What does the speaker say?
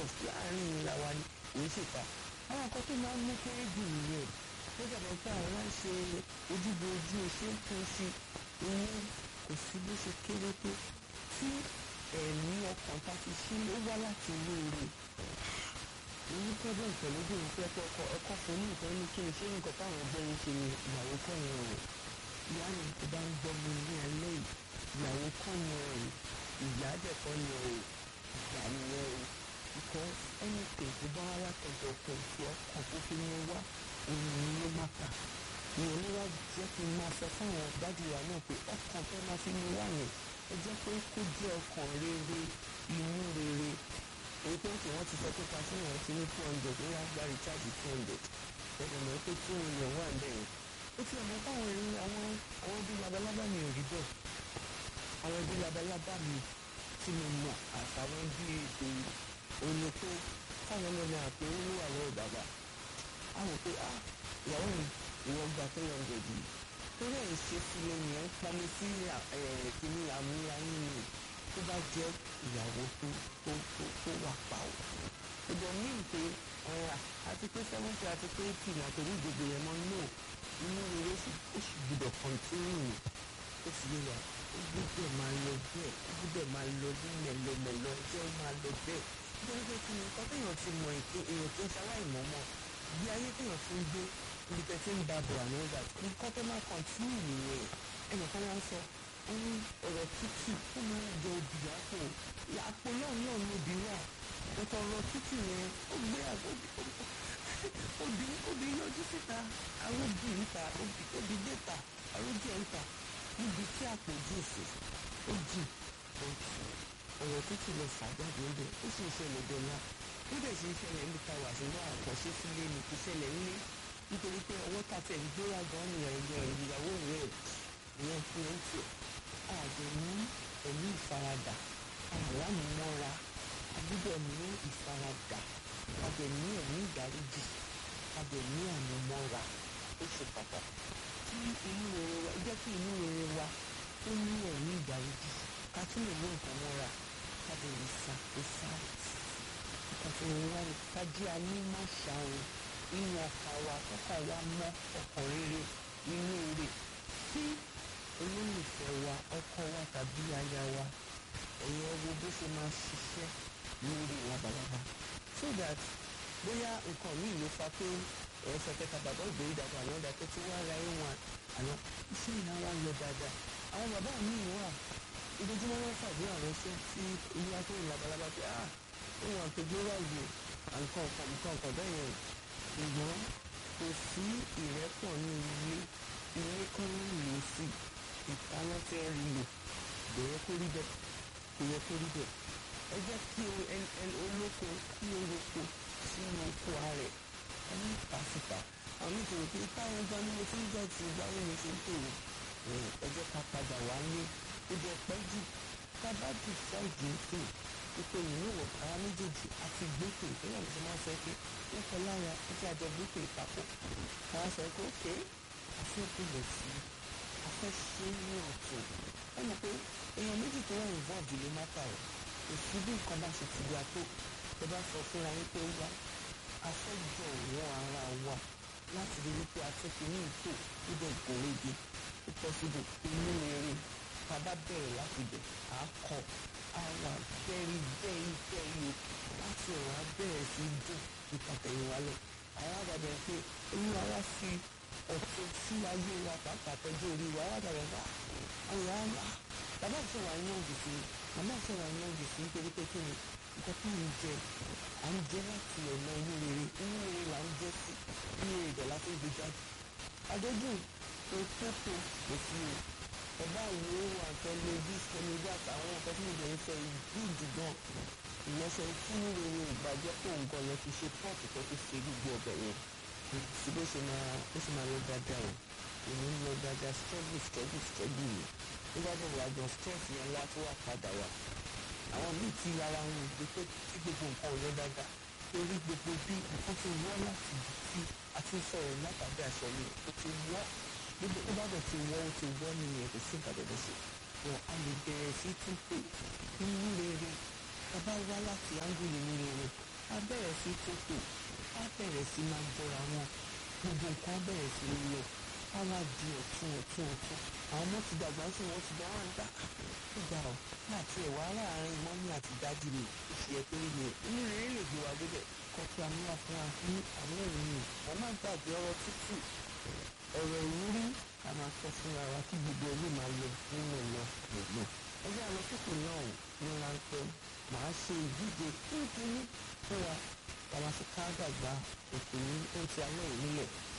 trust láàrin ìlà wa ni kò ń ṣèkà àwọn nǹkan tó máa ń mú kéré jù nìyẹn ó dàbọ̀ pé àwọn máa ń ṣe ojúbojú ṣé ń tún sí ìyẹn kò sí bó ṣe kéré tó tí ẹ̀mí ọkàn tá ti ṣí ó wá láti inú rẹ̀ ní problem pẹ̀lú obìnrin pé ẹ̀kọ́ ọkọ̀ ẹ̀kọ́ fún ní nǹkan ní kí ni ṣé nǹkan táwọn ọgbẹ́ yín ṣe ni ìyàwó kọ́ yẹn o ìyá mi tó bá ń gbọ́ mi ní alẹ́ yìí ìyàwó kọ́ yẹn o ìyá dẹ̀kọ́ yẹn o ìyá nìyẹn o because anything tó bá wá látọ̀dọ̀ ọkọ̀ tí ọkàn tó fi mú wá òun ló má kà ní oníwà jẹ́ kí n máa sọ fáwọn dájú wa náà pé ọkàn tó máa fi mú wá yẹn ẹ jẹ́ pé kó jẹ́ ọkàn rere inú rere èyí pé kí wọ́n ti sọ pé pàṣẹ yẹn ti ní two hundred ó wá gba recharge two hundred ẹ̀rọ mọ̀ pé two million wà ń bẹ̀yẹn ó ti ọ̀mọ́ táwọn ẹ̀rí àwọn àwọn ẹbí labalábá mi ò rí bẹ́ẹ̀ àwọn ẹbí labalábá mi tí mo mọ̀ àtàwọn ẹbí ètò òní pé káwọn ọlọ́mọ àpè owó wà lọ́wọ́ bàbá á wò pé ah ìyàwó mi ìwọ gba three hundred yìí torí ẹ̀ ń ṣe sílẹ̀ yẹn ń pamọ́ sí kìíní àmúra yín ni tó bá jẹ́ ìyàwó tó tó tó tó wà pa ọ́ ìbọn míì pé àti pé seventy àti pé eighty náà torí ìdìbò yẹn mọ́ no inú rere ó sì gbúdọ̀ continue ó sì yé wa ó gbúdọ̀ máa lọ bẹ́ẹ̀ ó gbúdọ̀ máa lọ ní mẹ̀lọmẹ̀lọ ẹjẹ́ ó máa lọ bẹ́ẹ̀ nítorí pé kí ni nǹkan téèyàn ti mọ èké èèyàn tó ń ṣaláìmọ̀ mọ̀ bí ayé téèyàn fi ń gbé ibi tẹ́ ti ń ba bọ̀ àná ọ̀gá nǹkan tó máa continue nìyẹn ẹnìkan wá ń sọ ó ní ọ̀rọ̀ tútù ó máa ń jẹ obì àpò àpò náà náà ní obì wà ọ̀tọ̀ ọ̀rọ̀ tútù yẹn ó gbé obì obì yọjú síta aróbì níta obì déta arójì ẹ̀ńta níbi tí àpò jù sí ó jì ọ̀rọ̀ tútù lọ fàjáde ńbẹ ó sì ń ṣẹlẹ̀ dọ́là ó dẹ̀ sì ń ṣẹlẹ̀ níbi táwa ṣùgbọ́n àkànṣe sílé ni kò ṣẹlẹ̀ ńlé nítorí pé ọwọ́ tàtẹ̀ ń gbéra gan ni ẹ̀yẹ ìyàwó rẹ̀ ìyẹn fún ẹ̀ ń tiẹ̀ àjọ ní ẹ̀mí ìfaradà àlámúmọ́ra agbúdọ̀ ní ìfaradà àjọ ní ẹ̀mí ìdáríjì àjọ ní àmúmọ́ra ó ṣe pàtàkì kí inú rere wa jẹ́ kí inú rere wa ó ní ẹ̀mí ìdáríjì ká tún lè mú nǹkan mọ́ra ká lè rí sa ìsá ìkàtí rere wa ni ká jẹ́ anímọ̀ṣàrò inú ọkàn wa kọ́kàn wa mọ́ ọkàn rere inú rere tí olólùfẹ́ wa ọkọ wa tàbí aya wa ẹ̀yẹ wo bó ṣe máa ṣiṣẹ́ lórí labalábá so that bóyá nǹkan míì ló fa pé ẹ̀ẹ́sẹ̀ kẹta bàbá ìgbéyìí dàgbà àwọn ọ̀dà tó ti wá ara ẹ̀wọ̀n àná iṣẹ́ ìná wa lọ dáadáa àwọn bàbá míì wà ojoojúmọ́ wọn fàdé àwọn iṣẹ́ tí ilé akéwì labalábá pé ah òun àtẹ̀gbé wà yìí nǹkan ọ̀kan nǹkan ọ̀kan bẹ́ẹ̀ yẹn ṣùgbọ́n kò sí ìrẹ́pọ̀ ní ilé ilé kan ń lò sí ìtaná tí ẹ rí lò kò yẹ kó rí bẹ́ẹ̀ kò yẹ kó rí bẹ́ẹ̀ ẹ jẹ́ kí olóko kí oroko sínú oko ààrẹ ẹ ní pàṣípà àwọn ìṣòro pé táwọn ọgbà ni mo ti ń jẹ́ ti ìgbà wo ni ṣe ń tòrò ẹ jẹ́ ká padà wá ní ó jẹ́ pẹ́ jù ká bá jù sáìdì ń sìn ipò ìlú wọ̀ ara méjèèjì àti gbókè ìpínlẹ̀ mi ti máa ń sọ pé wọ́n kọ lára ẹjẹ́ àjọ gbókè papọ̀ káwá sọ pé ókè afẹ́ bẹ̀rẹ̀ sí afẹ́ ṣe ní ọ̀tún ẹ mọ̀ pé èèyàn méjì tó wà involved ló má ta ọ̀ kò sí bí nǹkan bá ṣe ti gba tó ẹ bá sọ fúnra yín pé wá afẹ́ jọ wọ́n ara wa láti rí wípé afẹ́fẹ́ ní ìtò níbẹ̀ ìkórèdè ó pọ́sibò inú rere bàbá bẹ̀rẹ̀ láti bẹ̀ á kọ́ àwa very very very láti ọ̀rọ̀ abẹ́rẹ́ sí dùn ìtàtẹ̀yìnwá lọ àwọn àgbàdo pé olúwa wá sí ọ̀tún sí ayé wa pàápàá tọ́jú orí wa àwọn àgbàdo bá àwọn àmà bàbá ìṣòwò àyàn gbèsè màmá ìṣòwò àyàn gbèsè nítorí pé kí ni nǹkan tó ń jẹ à ń jẹ láti ọ̀nà inú rere inú rere là ń jẹ sí inú rere dẹ̀ láti gbé jáde adójú tó tó tó kò sí o ẹ̀bá ìwé wà tẹlifí tẹlifí àtàwọn nǹkan tí mo bẹ̀rẹ̀ sọ ìdíjì gan ìyẹnsẹ̀ tí ní rere ìgbàjẹ́ kó nǹkan lọ fi ṣe pọ́ọ̀tù tó fi ṣe gbogbo ọbẹ̀ yẹn sí bó ṣe máa bó ṣe máa lọ dáadáa o èmi ń lọ dáadáa struggle struggle struggle ni nígbà tó wà gan stress yẹn wá tó wà padà wá àwọn míì tí ara wọn gbé pé tí gbogbo nǹkan ò lọ dáadáa torí gbogbo bí nǹkan ti wọ́ láti bí àti sọ̀rọ̀ látàbí aṣọ mi ó ti wọ́ gbogbo tó bá bẹ̀ ti wọ́ ó ti wọ́ nìyẹn kò sí nǹkan tẹ̀lé ṣe wọn a lè bẹ̀rẹ̀ sí tún pé inú rere tá a bá wá láti áńgùlì ní rere á bẹ̀rẹ̀ sí tètè á bẹ̀rẹ̀ sí máa jọra wọn gbogbo nǹkan á bẹ̀rẹ̀ sí lọ á wá di ọ̀tún ọ̀tún ọ̀tún àwọn ọmọ ti dàgbà sí wọn ti dáhùn gbà gbà ọ láti ẹ̀wà láàrin mọ́mí àti dádì mi oṣù yẹ pé mi inú rere lè gbé wa débẹ̀ kọ́ tí a mú wa fún wa ní àwọn èyí wọ́n má gbàgbé ọ̀rọ̀ tútù ọ̀rọ̀ ìwúrí ká máa sọ fúnra wa kí gbogbo ẹlẹ́ máa lọ nínú lọ lọ́gbọ̀n ẹgbẹ́ àwọn sókè náà ní ráńpẹ́ màá ṣe ìdíje kínkínní fún wa ká máa fi ká dàgbà òkè ní ohun tí a náà nílẹ̀